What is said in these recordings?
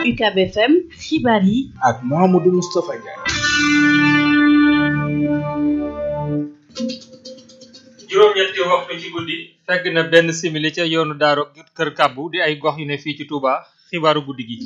UCAB FM xibaar yi ak Mouhamadou Moustapha Ndiaye. juróom-ñetti waxtu ci guddi fekk na benn simili ca yoonu daaro kër kàbbu di ay gox yu ne fii ci Touba xibaaru guddi gi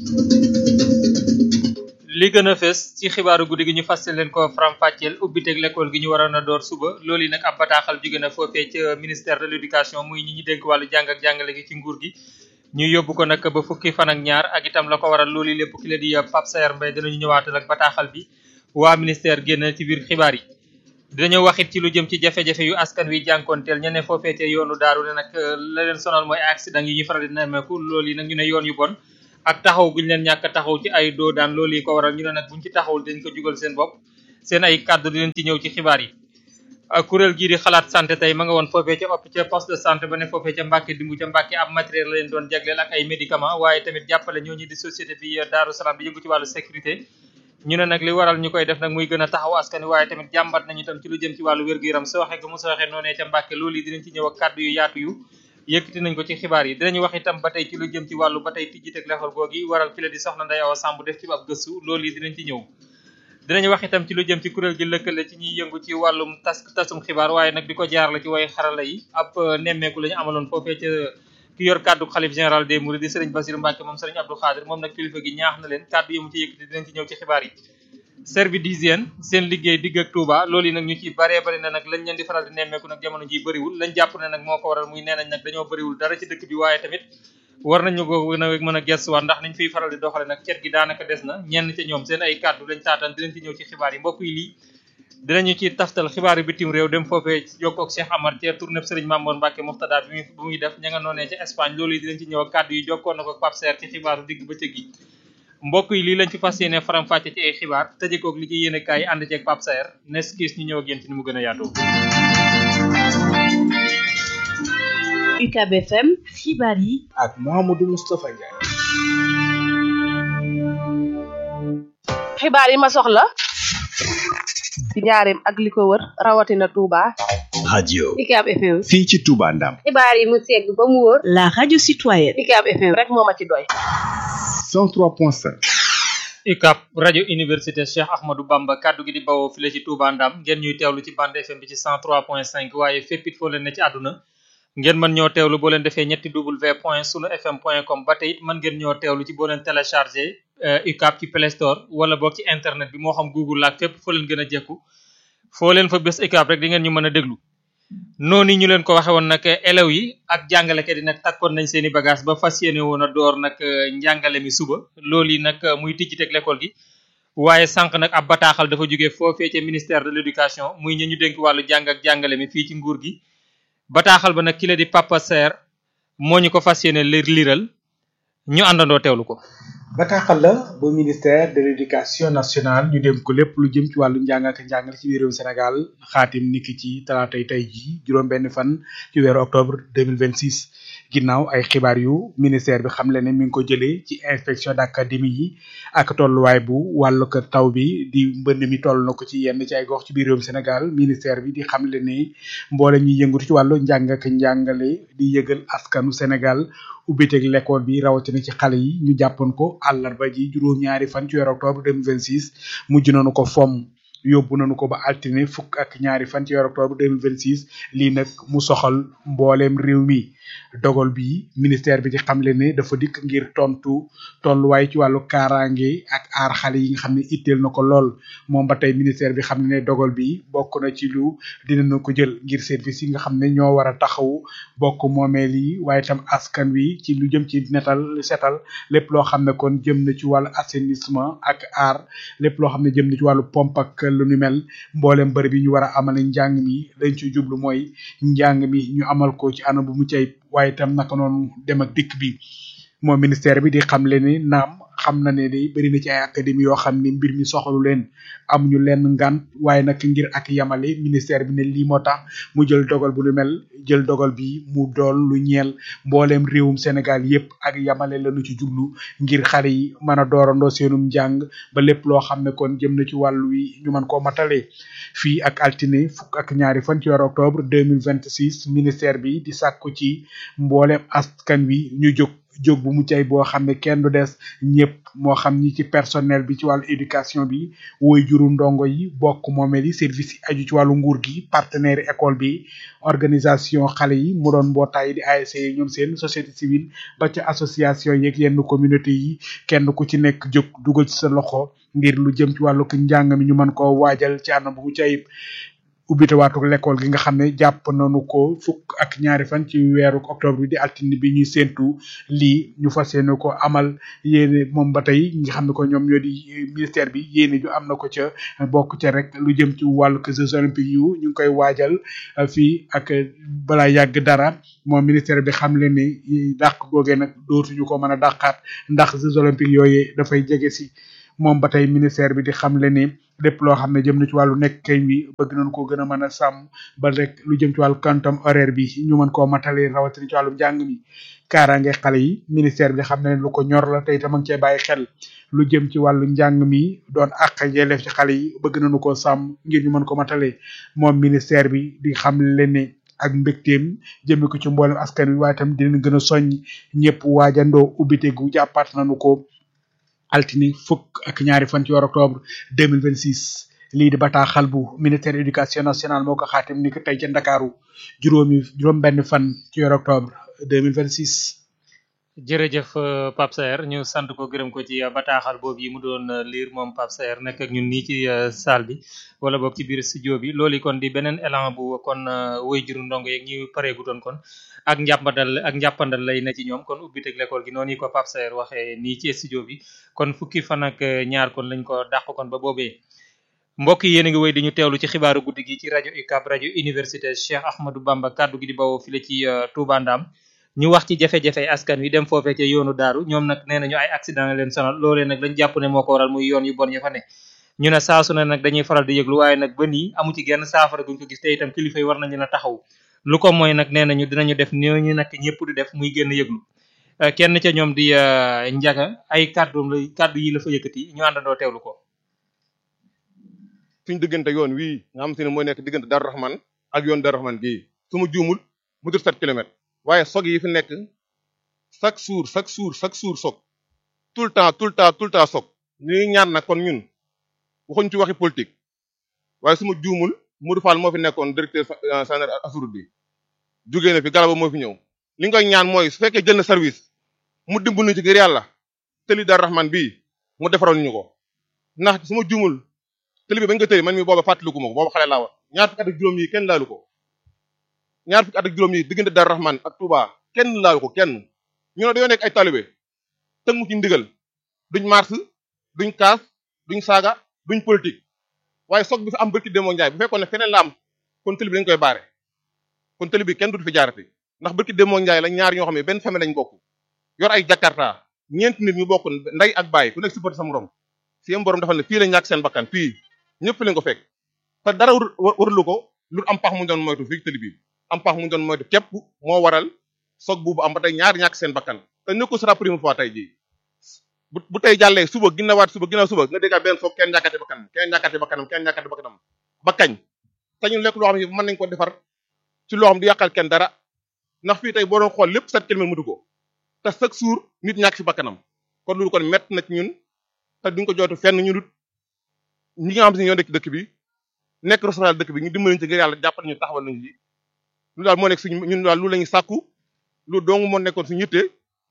li gën a fes ci xibaaru guddi gi ñu fasal leen ko faram-fàcceel ubbiteg l'école gi ñu waroon a door suba loolu yi nag ab bataaxal jóge na foofee ca ministère de l'éducation muy ñi ñu dénk wàllu jàng ak jàngale gi ci nguur gi ñu yóbbu ko nag ba fukki fan ak ñaar ak itam la ko waral loolu lépp ki la di Pape Saer Mbaye dinañu ñëwaatal ak bataaxal bi waa ministère génn ci biir xibaar yi dinañu waxit ci lu jëm ci jafe-jafe yu askan wi jànkoonteel ñene foofee ca yoonu daaru ne nag la leen sonal mooy accident yi ñu faral di nemmeeku loolu yi nag ñu ne yoon yu bon ak taxaw guñ leen ñàkk taxaw ci ay doo daan loolu yi ko waral ñu ne nag buñ ci taxawul dañ ko jugal seen bopp seen ay kàddu di leen ci ñëw ci xibaar yi kuréel gii di xalaat santé tey ma nga woon foofee ca op ca poste de santé ba ne foofee ca Mbàkke dimbu ca Mbàkke ab matériel la leen doon jagleel ak ay médicament waaye tamit jàppale ñooñu di société bi Daaru Salaam bi yëngu ci wàllu sécurité ñu ne nag li waral ñu koy def nag muy gën a taxaw askan wi waaye tamit jàmbat nañu tam ci lu jëm ci wàllu wér-gu-yaram sooxe gu mu sooxe noonee ca Mbàkke loolu yi dinañ ci ñëw ak kàddu yu yaatu yu yëkkati nañ ko ci xibaar yi dinañu wax itam ba tey ci lu jëm ci wàllu ba tey tijji teg lexal googi waral ki la di soxna Ndeye Awa Samb def ci ab gëstu loolu yi dinañ ci ñëw dinañu wax itam ci lu jëm ci kuréel gi lëkkale ci ñuy yëngu ci wàllum tas tasum xibaar waaye nag di ko jaar la ci way xarala yi ab nemmeeku la ñu amaloon foofee ca ki yor kàddu xalif général des mourides di sëriñ Bassirou Mbacke moom sëriñ Abdou Khadir moom nag kilifa gi ñaax na leen kàddu yi mu ci yëkkati dinañ ci ñëw ci xibaar yi service d'hygiène seen liggéey digg ak Touba loolu yi nag ñu ci baree bari na nag lañ leen di faral di nemmeeku nag jamono ji bëriwul lañ jàpp ne nag moo ko waral muy nee nañ nag dañoo bëriwul dara ci dëkk bi waaye tamit war nañu ko gën a mën a gestuwaat ndax niñ fiy faral di doxale nag cet gi daanaka des na ñenn ca ñoom seen ay kàddu lañ taataan dinañ ci ñëw ci xibaar yi mbokk yi lii dinañu ci taftal xibaar yi bitim réew dem foofee jokkoo ak Cheikh Amar ca tournée Serigne Mamour Mbacke Moxtada bi muy bu muy def ña nga noonee ca Espagne loolu yi dinañ ci ñëw ak kàddu yi jokkoon na ko Pape Serre ci xibaaru digg bëccëg gi mbokk yi lii lañ fi fas yéene faram fàcce ci ay xibaar tëjekoog li ci yéene kaay ànd ceeg Pape Serre nes kiis ñu ñëw ak yéen ci ni mu gën a yaatoo UCAB FM xibaar yi ak Mouhamadou Moustapha Ndiaye. xibaar yi ma soxla ci njaareem ak li ko wër rawatina Touba. radio UCAB FM. fii ci Touba Ndam xibaar yi mu segg ba mu wóor. la radio citoyenne UCAB FM rek moo ma ci doy. 103.5 UCAB rajo université Cheikh Ahmadou Bamba kaddu gi di bawoo file ci Touba Ndam ngeen ñuy teewlu ci bande FM bi ci 103.5 waaye fépp it foo leen ne ci àdduna ngeen mën ñoo teewlu boo leen defee ñetti w point sunu fm point com ba tey it mën ngeen ñoo teewlu ci boo leen téléchargé UCAB ci Play Store wala boog ci internet bi moo xam Google laak fépp foo leen gën a jekku foo leen fa bés UCAB rek di ngeen ñu mën a déglu noonu ñu leen ko waxe woon nag élèves yi ak jàngalekat yi nag takkoon nañ seen i bagage ba fas yéene woon a door nag njàngale mi suba loolu yi nag muy tijji teg l'école gi waaye sànq nag ab bataaxal dafa jógee foofee ca ministère de l'éducation muy ñu ñu dénk wàllu jàng ak jàngale mi fii ci nguur gi bataaxal ba nag ki la di Papa Serre moo ñu ko fas yéene lir liral ñu àndandoo teewlu ko bataaxal la bu ministère de l'éducation nationale ñu dem ko lépp lu jëm ci wàllu njàng ak njàngale ci biir réew Sénégal xaatim niki ci talaatay tey ji juróom benn fan ci weeru octobre 2026 ginnaaw ay xibaar yu ministère bi xamle ne mi ngi ko jëlee ci inspection d'académie yi ak tolluwaay bu wàllu ko taw bi di mbënd mi toll na ko ci yenn ci ay gox ci biir réewum Sénégal ministère bi di xamle ne mboole ñuy yëngatu ci wàllu njàng ak njàngale di yëgal askanu Sénégal ubbiteeg l'école bi rawatina ci xale yi ñu jàppoon ko àllarba ji juróom-ñaari fan ci weeru octobre 2026 mujj nañu ko fomm yóbbu nañu ko ba altine fukk ak ñaari fan ci weeru octobre 2026 lii nag mu soxal mbooleem réew mi dogal bi ministère bi di xamle ne dafa dikk ngir tontu tolluwaay ci wàllu kaaraange ak aar xale yi nga xam ne itteel na ko lool moom ba tey ministère bi xam ne ne dogal bi bokk na ci lu dinañu ko jël ngir service yi nga xam ne ñoo war a taxaw bokk moomeel yi waaye tam askan wi ci lu jëm ci netal setal lépp loo xam ne kon jëm na ci wàllu assainissement ak aar lépp loo xam ne jëm na ci wàllu pompe ak lu nu mel mboolem bërëb yi ñu war a amal njàng mi lañ ci jublu mooy njàng mi ñu amal ko ci anam bu mu cay waaye itam naka noonu dem ak dikk bi moom ministère bi di xamle ni naam xam na ne day bëri na ci ay académie yoo xam ni mbir mi soxalu leen amuñu leen ngant waaye nag ngir ak yamale ministère bi ne lii moo tax mu jël dogal bu lu mel jël dogal bi mu dool lu ñeel mbooleem réewum Sénégal yépp ak yamale lañu ci jublu ngir xale yi mën a doorandoo seenum njàng ba lépp loo xam ne kon jëm na ci wàllu wi ñu mën koo matale fii ak altine fukk ak ñaari fan ci weeru octobre 2026 ministère bi di sàkku ci mbooleem askan wi ñu jóg jóg bu mucc ay boo xam ne kenn du des ñëpp moo xam ñi ci personnel bi ci wàllu éducation bi woy juru ndongo yi bokk moomeel yi service yi aju ci wàllu nguur gi partenaire école bi organisation xale yi mu doon mbootaay di ASC yi ñoom seen société civile ba ca association yeeg yenn communauté yi kenn ku ci nekk jóg dugal ci sa loxo ngir lu jëm ci wàllu njàng mi ñu mën koo waajal ci anam bu mucc ayib ubbite waatu l'école gi nga xam ne jàpp nañu ko fukk ak ñaari fan ci weeru octobre bi di altine bi ñuy séentu lii ñu fas yéene ko amal yéene moom ba tey ñi nga xam ne ko ñoom ñoo di ministère bi yéene ju am na ko ca bokk ca rek lu jëm ci wàllu Jeux olympiques yu ñu ngi koy waajal fii ak balaa yàgg dara moom ministère bi xam leen ni dàq googee nag dootuñu ko mën a dàqaat ndax Jeux olympiques yooyu dafay jege si moom ba tey ministère bi di xam le ni lépp loo xam ne jëm na ci wàllu nekk kay bi bëgg nañ ko gën a mën a sàmm ba rek lu jëm ci wàllu quantum horaire bi ñu mën koo matale rawatina ci wàllu njàng mi kaaraange xale yi ministère bi xam ne lu ko ñor la tey tam a ngi cee bàyyi xel lu jëm ci wàllu njàng mi doon àq yelleef ci xale yi bëgg nañu koo sàmm ngir ñu mën ko matale moom ministère bi di xam le ne ak mbégteem jëme ko ci mboolem askan wi waaye tam dinañ gën a soññ ñëpp waajandoo ubbite gu jàppaat nañu ko altine fukk ak ñaari fan ci weeru octobre 2026 lii di bataaxal bu ministère éducation nationale moo ko xaatim ni ko tey ca Ndakaaru juróomi juróom benn fan ci weeru octobre 2026 jërëjëf Pape Saer ñu sant ko gërëm ko ci bataaxal boobu yi mu doon lire moom Pape Saer nekk ak ñun nii ci salle bi wala boog ci biir studio bi loolu kon di beneen élan bu kon woy juru ndongo yeeg ñi pareegutoon kon ak njàppandal ak njàppandal lay na ci ñoom kon ubbiteg l'école gi noonu ko Pape Saer waxee nii ci studio bi kon fukki fan ak ñaar kon lañ ko dàq kon ba boobee mbokk yi yéen a ngi wéy di ñu teewlu ci xibaaru guddi gi ci rajo UCAB rajo université Cheikh Ahmadou Bamba kaddu gi di bawoo file ci Touba Ndam ñu wax ci jafe-jafe askan wi dem foofee ca yoonu daaru ñoom nag nee nañu ay accident la leen sonal loolee nag lañ jàpp ne moo ko waral muy yoon yu bon ya fa ne ñu ne saasu na nag dañuy faral di yëglu waaye nag ba nii amu ci genn saafara guñ ko gis te itam kilifa yi war nañu la taxaw lu ko mooy nag nee nañu dinañu def ñooñu nag ñëpp di def muy génn yëglu kenn ca ñoom di njaga ay kàddu la kàddu yi la fa yëkkati ñu àndandoo teewlu ko suñ diggante yoon wii nga xam te ne mooy nekk diggante Darou Rahman ak yoon Darou Rahman gii su ma juumul mu dul 7 kilomètres waaye sog yi fi nekk chaque jour chaque jour chaque jour sog tout le temps tout le temps tout le temps sog ñu ngi ñaan nag kon ñun waxuñ ci waxi politique waaye su ma juumul Modou Fall moo fi nekkoon directeur général assurance bi jógee na fi galaba moo fi ñëw li nga koy ñaan mooy su fekkee jël na service mu dimbali ci ngir yàlla tëli Darou Rahman bii mu defaroon ñu ko ndax su ma juumul tëli bi bañ ko tëri man mi booba fàttaliku ma ko booba xale laa wax ñaar fukki at ak juróom yi kenn laalu ko ñaar fukki at ak juróom yi diggante Darou Rahman ak Touba kenn laalu ko kenn ñu ne dañoo nekk ay talibé tëngu ci ndigal duñ mars duñ kaas duñ saaga duñ politique waaye soog bi fi am bërki démoo njaay bu fekkoon ne feneen la am kon tëli bi dañ koy baare kon tëli bi kenn du fi jaarati ndax bërki démoo njaay la ñaar ñoo xam ne benn famille lañ bokk yor ay jakarta ñeenti nit ñu bokk nday ak baay ku nekk supporté sa morom si yam borom dafa ne fii la ñàkk seen bakkan fii ñëpp fi lañ ko fekk te dara warulu ko lu am pax mu doon moytu fii tëli bi am pax mu doon moytu képp moo waral soog buubu am ba tey ñaar ñàkk seen bakkan te nekko sera première fois tey jii bu bu tey jàllee suba ginnawaat suba ginnaaw suba nga déggaat benn soog kenn ñàkkati bakkanam kenn ñàkkati bakkanam kenn ñàkkati bakkanam ba kañ te ñu lekk loo xam ne mën nañ ko defar ci loo xam du yàqal kenn dara ndax fii tey boo doon xool lépp sept kilomètres mutu ko te chaque jour nit ñàkk si bakkanam kon loolu kon mett na ci ñun te duñ ko jooytu fenn ñu dut ñi nga xam si ñoo nekk dëkk bi nekk restaurant dëkk bi ñu dimbali ci ngir yàlla jàppal ñu taxawal nañu ci lu daal moo nekk suñu ñun daal lu lañu sàkku lu dong moo nekkoon suñu yitte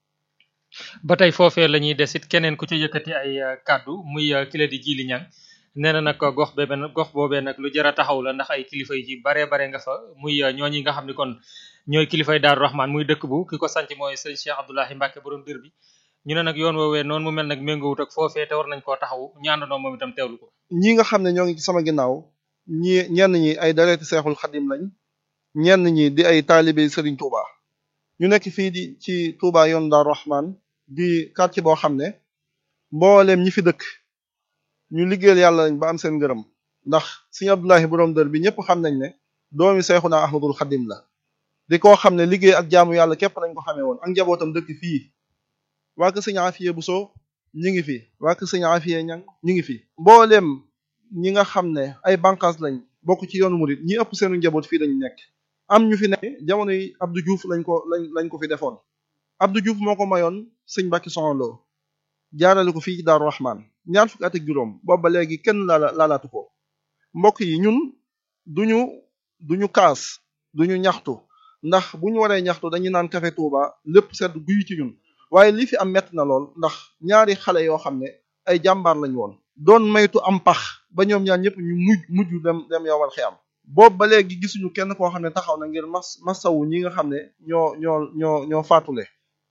ba tey foofee la ñuy desit keneen ku ci yëkkati ay kàddu muy kile di jili ñang nee na nag gox bee benn gox boobee nag lu jar a taxaw la ndax ay kilifa yi ci baree bare nga fa muy ñooñi nga xam ne kon ñooy kilifay Daaru Rahman muy dëkk bu ki ko sanc mooy sëñ Cheikh Abdoulahi Mbacke borom dër bi ñu ne nag yoon woowee noonu mu mel nag méngoowut ak foofee te war nañ koo taxaw ñaandandoo moom itam teewlu ko ñi nga xam ne ñoo ngi ci sama ginnaaw ñi ñenn ñi ay dareeti seexul xadim lañ ñenn ñi di ay taalibe Serigne Touba ñu nekk fii di ci Touba yoon Daaru Rahman di quartier boo xam ne mbooleem ñi fi dëkk ñu liggéeyal yàlla lañ ba am seen ngërëm ndax Serigne Abdoulahi borom dër bi ñëpp xam nañ ne doomi Seexuna Ahmadul Xadim la di koo xam ne liggéey ak jaamu yàlla képp lañ ko xamee woon ak njabootam dëkk fii waa kër Serigne Afiye Buso ñi ngi fi waa kër Serigne Afiye Ñang ñi ngi fi mbooleem ñi nga xam ne ay bànqaas lañ bokk ci yoonu murit ñi ëpp seenu njaboot fii lañu nekk am ñu fi ne jamono yi Abdou Diouf lañ ko lañ lañ ko fi defoon Abdou Diouf moo ko mayoon sëñ Mbàkke Soxna Lo jaarale ko fii ci Daaru Rahman ñaar fukki at ak juróom boobu ba léegi kenn laala laalaatu ko mbokk yi ñun duñu duñu kaas duñu ñaxtu ndax bu ñu waree ñaxtu dañuy naan café Touba lépp sedd guyu ci ñun waaye li fi am metti na lool ndax ñaari xale yoo xam ne ay jàmbaar lañ woon doon maytu am pax ba ñoom ñaar ñëpp ñu mujj mujj dem dem yowal xiyam boobu ba léegi gisuñu kenn koo xam ne taxaw na ngir mas masawu ñi nga xam ne ñoo ñoo ñoo ñoo faatule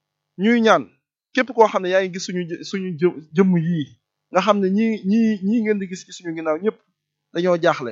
ñuy ñaan képp koo xam ne yaa ngi gis suñu suñu jë jëmm yii nga xam ne ñii ñii ñii ngeen di gis ci suñu ginnaaw ñëpp dañoo jaaxle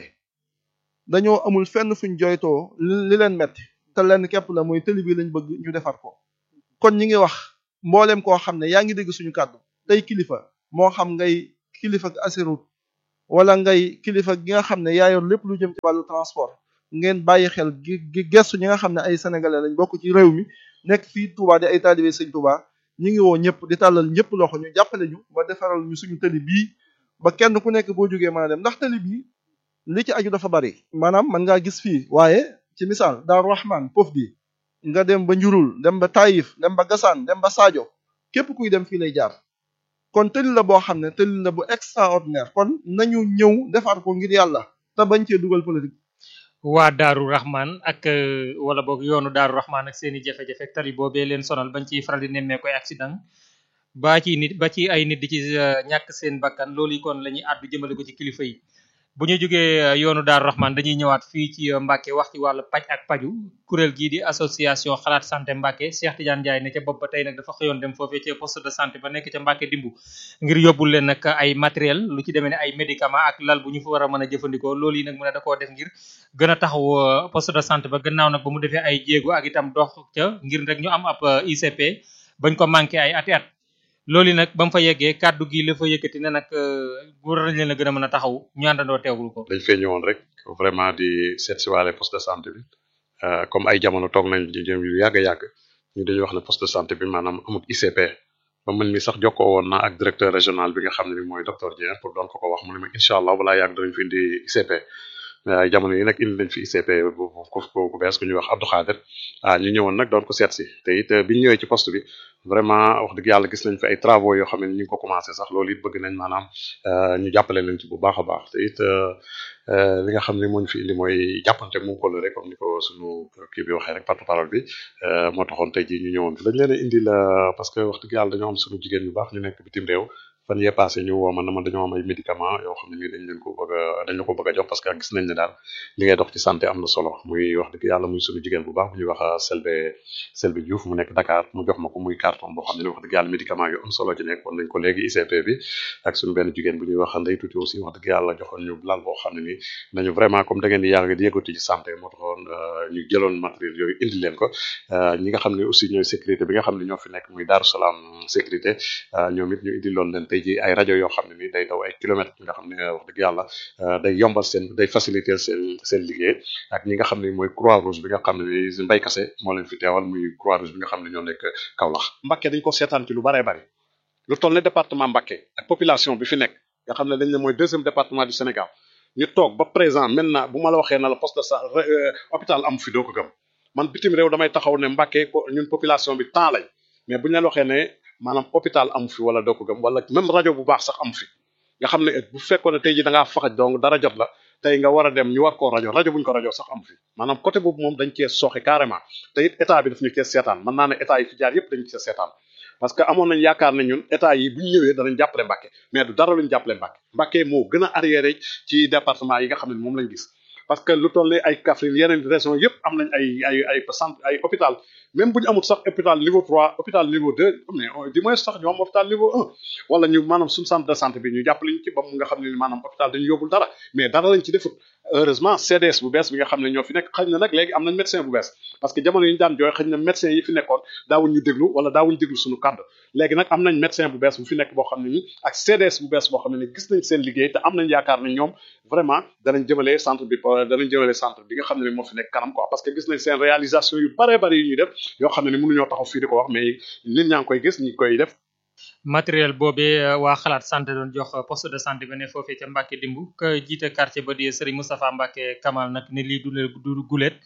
dañoo amul fenn fuñ joytoo li leen metti te lenn képp la mooy tëli bi lañ bëgg ñu defar ko kon ñi ngi wax mboolem koo xam ne yaa ngi dégg suñu kàddu tey kilifa moo xam ngay kilifa ak asirut wala ngay kilifa gi nga xam ne yaa yor lépp lu jëm ci wàllu transport ngeen bàyyi xel gi gestu ñi nga xam ne ay sénégalais lañ bokk ci réew mi nekk fii Touba di ay taalibe sëñ Touba ñi ngi woo ñëpp di tàllal ñëpp loxo ñu jàppale ñu ba defaral ñu suñu tëli bii ba kenn ku nekk boo jógee mën a dem ndax tëli bii li ci aju dafa bari maanaam mën ngaa gis fii waaye ci misaal Daaru Rahman pof bi nga dem ba njurul dem ba Taïf dem ba Gassane dem ba Sadio képp kuy dem fii lay jaar kon tëli la boo xam ne tëli la bu extraordinaire kon nañu ñëw defar ko ngir yàlla te bañ cee dugal politique waa Daaru Rahman ak wala boog yoonu Daaru Rahman ak seeni jafe-jafe tali boobee leen sonal bañ ciy faral di nemmee koy accident ba ci nit ba ci ay nit di ci ñàkk seen bakkan loolu yi kon la ñuy àddu jëmale ko ci kilifa yi bu ñu jógee yoonu Daaru Rahman dañuy ñëwaat fii ci Mbàkke wax ci wàllu paj ak paju kuréel gii di association xalaat santé Mbàkke Cheikh Tidiane Ndiaye ne ca bopp ba tey nag dafa xëyoon dem foofee ca poste de santé ba nekk ca Mbàkke dimbu ngir yóbbul leen nag ay matériel lu ci demee ne ay médicament ak lal bu ñu fa war a mën a jëfandikoo loolu yi nag mu ne da koo def ngir gën a taxaw poste de santé ba gannaaw nag ba mu defee ay jéego ak itam dox ca ngir rek ñu am ab ICP bañ ko manqué ay ati at loolu nag ba mu fa yeggee kàddu gi la fa yëkkati ne nag war nañ leen a gën a mën a taxaw ñu àndandoo teewul ko. dañ fee ñëwoon rek vraiment di seet si waale poste de santé bi comme ay jamono toog nañ di jëm yu yàgg a yàgg ñu dañuy wax ne poste de santé bi maanaam amul ICP ba man mi sax jokkoo woon na ak directeur régional bi nga xam ne ni mooy docteur Dieng pour doon ko ko wax mu ne ma incha allah balaa yàgg danañ fi indi ICP ay jamono yi nag indi nañ fi ICP bu bu bu bees ku ñuy wax Abdou Khader ah ñu ñëwoon nag doon ko seet si te it biñ ñëwee ci poste bi vraiment wax dëgg yàlla gis nañ fi ay travaux yoo xam ne ñu ngi ko commencé sax loolu it bëgg nañ maanaam ñu jàppale leen ci bu baax a baax te it li nga xam ne moo ñu fi indi mooy jàppante mu ko rek comme ni ko suñu kii bi waxee rek porte-parole bi moo taxoon tey jii ñu ñëwoon fi dañ leen a indi la parce que wax dëgg yàlla dañoo am suñu jigéen yu baax ñu nekk bitim réew fan yee passé ñu woo ma na ma dañoo am ay médicament yoo xam ne nii dañ leen ko bëgg a dañ la ko bëgg a jox parce que gis nañ ne daal li ngay dox ci santé am na solo muy wax dëgg yàlla muy suñu jigéen bu baax bu ñuy wax Selbe Selbe Diouf mu nekk Dakar mu jox ma ko muy carton boo xam ne wax dëgg yàlla médicament yu am solo ci nekk woon nañ ko léegi ICP bi ak suñu benn jigéen bu ñuy wax Ndey Tuuti aussi wax dëgg yàlla joxoon ñu lal boo xam ne nii nañu vraiment comme da ngeen di yàgg di yëngatu ci santé moo taxoon ñu jëloon matériel yooyu indi leen ko ñi nga xam ne aussi ñooy sécurité bi nga xam ne ñoo fi nekk muy Daaru Salaam sécurité ñoom it ñu indi loon leen tey ji ay rajo yoo xam ne ni day daw ay kilomètres nga xam ne wax dëgg yàlla day yombal seen day faciliter seen seen liggéey ak ñi nga xam ne mooy croix rouge bi nga xam ne ni mbay kase moo leen fi teewal muy croix rouge bi nga xam ne ñoo nekk Kaolack Mbacké dañ ko seetaan ci lu baree bari lu toll ne département Mbacké ak population bi fi nekk nga xam ne dañ ne mooy deuxième département du Sénégal ñu toog ba présent maintenant bu ma la waxee na la poste de sa hôpital am fi doo ko gëm man bitim réew damay taxaw ne Mbacké ñun population bi temps lañ mais bu ñu leen waxee ne maanaam hôpital am fi wala doo ko gëm wala même rajo bu baax sax am fi nga xam ne bu fekkoon ne tey ji da ngaa faxaj donc dara jot la tey nga war a dem ñu war koo rajo rajo buñ ko rajo sax am fi maanaam côté boobu moom dañ cee sooxe carrément te it état bi daf ñu cee seetaan mën naa ne état yi fi jaar yëpp dañu cee seetaan parce que amoon nañ yaakaar ne ñun état yi bu ñu ñëwee danañ jàppale Mbacké mais du dara luñ jàppale Mbacké Mbacké moo gën a arriéré ci département yi nga xam ne moom lañ gis parce que lu toll ne ay Kaffrine yeneen région yëpp am nañ ay ay ay centre ay hôpital même bu ñu amul sax hôpital niveau 3 hôpital niveau 2 mais du moins sax ñu am hôpital niveau 1 wala ñu maanaam suñu centre de santé bi ñu jàppale ñu ci ba mu nga xam ne maanaam hôpital dañu yóbbul dara mais dara lañ ci defut heureusement CDS bu bees bi nga xam ne ñoo fi nekk xëy na nag léegi am nañ médecin bu bees parce que jamono yi ñu daan jooy xëy na médecin yi fi nekkoon daawuñ ñu déglu wala daawuñ déglu suñu kàddu léegi nag am nañ médecin bu bees bu fi nekk boo xam ne ni ak CDS bu bees boo xam ne ni gis nañ seen liggéey te am nañ yaakaar ne ñoom vraiment danañ jëmale centre bi danañ jëmale centre bi nga xam ne ni moo fi nekk kanam quoi parce que gis nañ seen réalisation yu bare bari yu ñuy def yoo xam ne ni mënuñoo taxaw fii di ko wax mais nit ñaa ngi koy gis ñi koy def matériel boobee waa xalaat santé doon jox poste de santé ba ne foofee ca Mbacké dimbu ka jiite quartier ba di Serigne Moustapha Mbacké Kamal nag ne lii du du gulet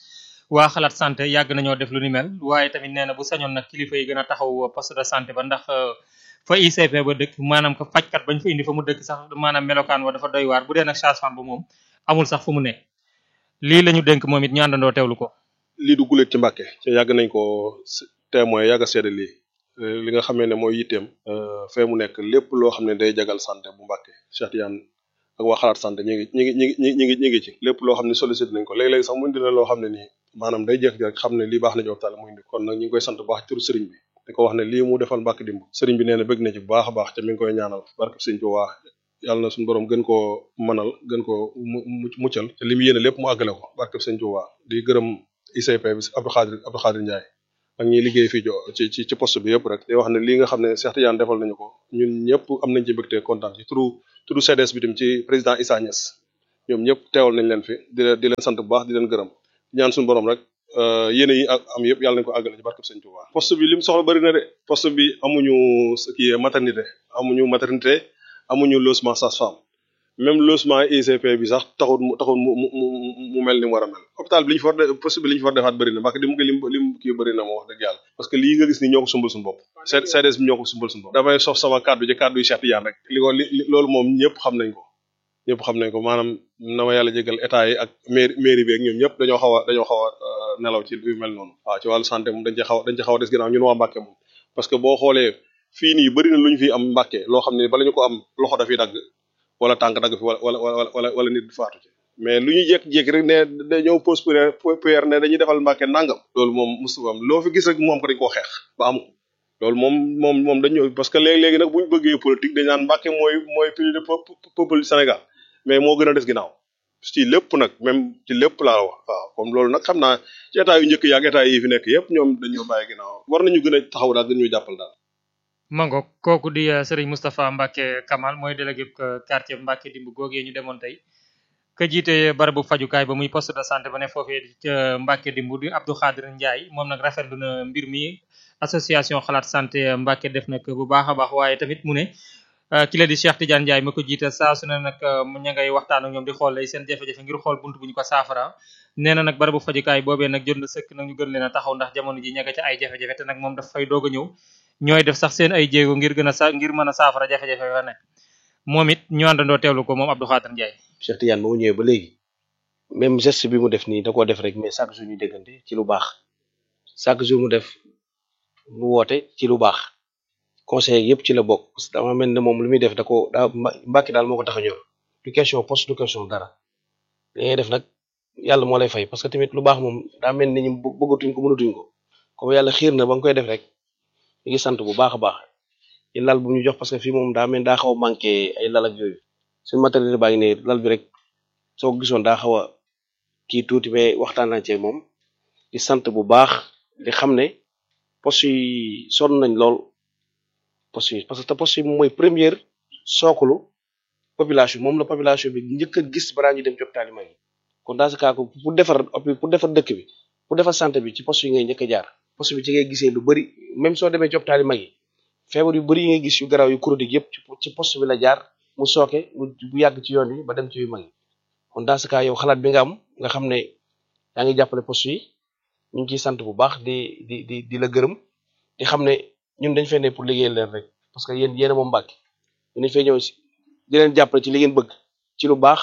waa xalaat santé yàgg nañoo def lu ni mel waaye tamit nee na bu sañoon nag kilifa yi gën a taxaw poste de santé ba ndax fa ICP ba dëkk maanaam ko fajkat bañ fa indi fa mu dëkk sax maanaam melokaan wa dafa doy waar bu dee nag sage-femme ba moom amul sax fu mu ne lii la ñu dénk moom it ñu àndandoo teewlu ko. lii du guléet ci Mbàkke ci yàgg nañ ko témoin yàgg a seede lii li nga xamee ne mooy yitteem fee mu nekk lépp loo xam ne day jagal santé bu Mbàkke Cheikh Tidiane ak waa xalaat santé ñi ngi ñi ngi ñi ngi ñi ngi ñi ngi ci lépp loo xam ne sollicité nañ ko léeg-léeg sax mu indi la loo xam ne nii maanaam day jékki rek xam ne lii baax na ci hôpital mu indi kon nag ñu ngi koy sant bu baax turu sëriñ bi di ko wax ne lii mu defal Mbàkke dimb sëriñ bi nee na bëgg na ci bu baax a baax te mi ngi koy ñaanal barke sëriñ bi waa yàlla na suñu borom gën koo mënal gën koo muccal te li mu yéene lépp mu àggale ko barke sëriñ bi waa di gërëm ICP bi Abdou Khadir Abdou Khadir Ndiaye ak ñiy liggéey fii ci ci ci poste bi yëpp rek di wax ne lii nga xam ne Cheikh Tidiane defal nañu ko ñun ñëpp am nañ ci mbégte kontaan ci turu turu CDS bi tam ci président Issa Niass ñoom ñëpp teewal nañ leen fi di leen di leen sant bu baax di leen gërëm ñaan suñu borom rek yéene yi ak am yëpp yàlla nañ ko àggale ci barkeb Sëñ Tuubaa poste bi li mu soxla bëri na de poste bi amuñu kii maternité amuñu maternité amuñu logement sage-femme même logement ICP bi sax taxul mu taxul mu mu mu mel ni mu war a mel hôpital bi li ñu fa war de poste bi li ñu fa war defaat bëri na parce que lim lim lim kii bëri na moo wax dëgg yàlla parce que lii nga gis ni ñoo ko sumbal suñu bopp CDS bi ñoo ko sumbal suñu bopp damay sof sama kàddu ci kàddu yu Cheikh Tidiane rek li ko li loolu moom ñëpp xam nañ ko ñëpp xam nañ ko maanaam na ma yàlla jégal état yi ak mairie mairie bi ak ñoom ñëpp dañoo xaw a dañoo xaw a nelaw ci lu mel noonu waaw ci wàllu santé moom dañ ci xaw dañ ci xaw a des ginnaaw ñun waa Mbàkke moom parce que boo xoolee fii nii bëri na lu ñu fi am Mbàkke loo xam ne bala ñu ko am loxo dafiy dagg wala tànk dagg fi wala wala wala wala nit faatu ci mais lu ñu jékki-jékki rek ne dañoo pose PR ne dañuy defal Mbàkke nangam loolu moom musu am loo fi gis rek moom ko dañ koo xeex ba am ko loolu moom moom moom dañu parce que léegi-léegi nag bu ñu bëggee politique dañ naan Mbàkke mooy mooy plus de peuple Sénégal mais moo gën a des ginnaaw ci lépp nag même ci lépp laa wax waaw comme loolu nag xam naa ci état yu njëkk yaak état yi fi nekk yëpp ñoom dañoo bàyyi ginnaaw war nañu gën a taxaw daal gën ñu jàppal daal mango kooku di Serigne Moustapha Mbacke Kamal mooy délégué quartier Mbacke dimb googee ñu demoon tey ka jiite barabu fajukaay ba muy poste de santé ba ne foofee ca Mbacke dimb di Abdou Khadir Ndiaye moom nag rafetlu na mbir mi association xalaat santé Mbacke def nag bu baax a baax waaye tamit mu ne ki la di Cheikh Tidiane Ndiaye ma ko jiite saa su ne nag ña ngay waxtaan ak ñoom di xool lay seen jafe-jafe ngir xool buntu bu ñu ko saafara nee na nag barabu fajukaay boobee nag jot na sëkk nag ñu gën leen a taxaw ndax jamono ji ña nga ca ay jafe-jafe te nag moom daf fay doog a ñëw ñooy def sax seen ay jéego ngir gën a sa ngir mën a saafara jafe-jafe fa ne moom it ñu àndandoo teewlu ko moom Abdou Khadir Ndiaye. Cheikh Tidiane ba mu ñëwee ba léegi même geste bi mu def nii da koo def rek mais chaque jour ñu déggante ci lu baax chaque jour mu def mu woote ci lu baax conseil yëpp ci la bokk parce que dama mel ne moom lu muy def da ko daa mbàkki daal moo ko tax a ñor du question poste du question dara li ngay def nag yàlla moo lay fay parce que tamit lu baax moom daa mel ni ñu bëggatuñ ko mënatuñ ko comme yàlla xiir na ba nga koy def rek. ñu ngi sant bu baax a baax ci lal bu ñu jox parce que fii moom daa mel daa xaw a manqué ay lal ak yooyu suñu matériel baa ngi ne lal bi rek soo ko gisoon daa xaw a kii tuuti mais waxtaan naa ci moom di sant bu baax di xam ne poste yi sonn nañ lool poste yi parce que poste yi mooy première sookulu population moom la population bi njëkk a gis balaa ñu dem ci hôpital yi mag yi kon dans ce cas pour defar pour defar dëkk bi pour defar santé bi ci poste yi ngay njëkk a jaar poste bi ci ngay gisee lu bari même soo demee ci hôpital yi mag yi feebar yu bari yi ngay gis yu garaaw yu chronique yëpp ci poste bi la jaar mu sooke mu bu yàgg ci yoon wi ba dem ci yu mag yi kon dans ce cas yow xalaat bi nga am nga xam ne yaa ngi jàppale poste yi ñu ngi ciy sant bu baax di di di di la gërëm di xam ne ñun dañ fee ne pour liggéeyal leen rek parce que yéen yéen a moom Mbàkke ñu dañ fee ñëw si di leen jàppale ci li ngeen bëgg ci lu baax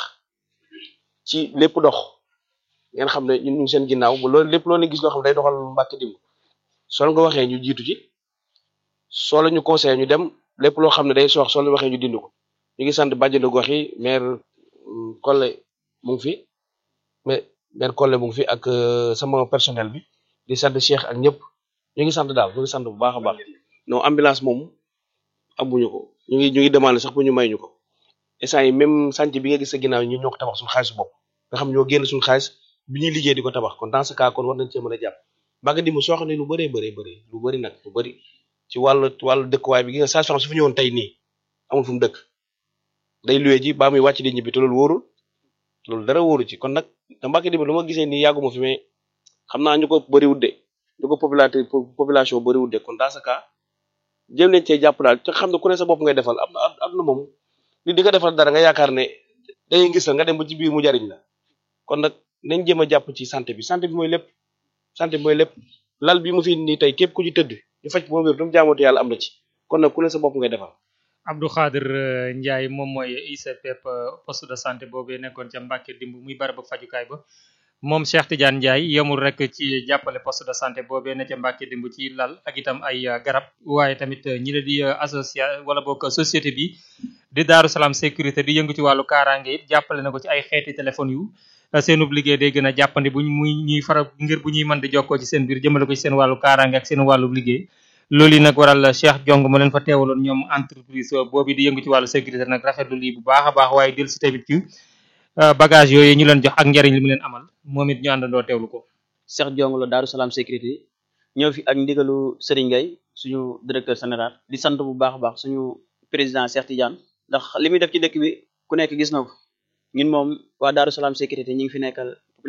ci lépp dox ngeen xam ne ñun ñu ngi seen ginnaaw bu loolu lépp loo leen gis loo xam ne day doxal Mbàkke dimb soo nga waxee ñu jiitu ci soo la ñu conseillé ñu dem lépp loo xam ne day soox soo la waxee ñu dindi ko ñu ngi sant bàjjenu gox yi maire Kolle mu ngi fi mais maire Kolle mu ngi fi ak sama personnel bi di sant Cheikh ak ñëpp ñu ngi sant daal ñu ngi sant bu baax a baax non ambulance moom amuñu ko ñu ngi ñu ngi demandé sax pour ñu may ñu ko instant yi même sànc bi nga gis sa ginnaaw ñu ñoo ko tabax suñu xaalis bopp nga xam ñoo génn suñu xaalis bi ñuy liggéey di ko tabax kon dans ce cas kon war nañ cee mën a jàpp Mbàkke dimb soo xam ne lu bëree bëree bëri lu bëri nag lu bëri ci wàllu wàllu dëkkuwaay bi gi nga sage-femme su fi ñëwoon tey nii amul fu mu dëkk day luwee ji baa muy wàcc di ñibbi te loolu wóorul loolu dara wóoru ci kon nag da Mbàkke dimb lu ma gisee nii yàgguma fi mais xam naa ñu ko bëriwul de ñu ko population population bëriwul de kon dans ce cas jëm leen cee jàpp daal te xam ne ku ne sa bopp ngay defal am na am na moom li di nga defal dara nga yaakaar ne dañuy gis la nga dem ba ci biir mu jariñ la kon nag nañ jéem a jàpp ci santé bi santé bi mooy lépp santé mooy lépp lal bi mu fi nii tey képp ku ci tëdd di faj boo wér du mu jaamooti yàlla am na ci kon nag ku ne sa bopp ngay defal Abdou Khadir euh, Ndiaye moom mooy ICP poste de santé boobee nekkoon ca Mbàkke dimb muy barabu fajukaay ba moom Cheikh Tidiane Ndiaye yemul rek ci jàppale poste de santé boobee ne ca Mbàkke dimb ci lal ak itam ay uh, garab waaye tamit uh, ñi la di uh, association wala boog société bi di Daaru Salaam sécurité di yëngu ci wàllu kaaraange it jàppale na ko ci ay xeeti téléphone yu seenub liggéey day gën a jàppandi buñ muy ñuy faral ngir bu ñuy mën di jokkoo ci seen biir jëmale ko ci seen wàllu kaaraange ak seen wàllu liggéey loolu yi nag waral Cheikh Jong mu leen fa teewaloon ñoom entreprise boobu di yëngu ci wàllu sécurité nag rafetlu lii bu baax a baax waaye del si tamit ci bagage yooyu ñu leen jox ak njariñ li mu leen amal moom it ñu àndandoo teewlu ko Cheikh Jong la Daaru Salaam sécurité ñëw fi ak ndigalu Serigne Gueye suñu directeur général di sant bu baax a baax suñu président Cheikh Tidiane ndax li muy def ci dëkk bi ku nekk gis na ko ñun moom waa Daaru Salaam sécurité ñi ngi fi nekkal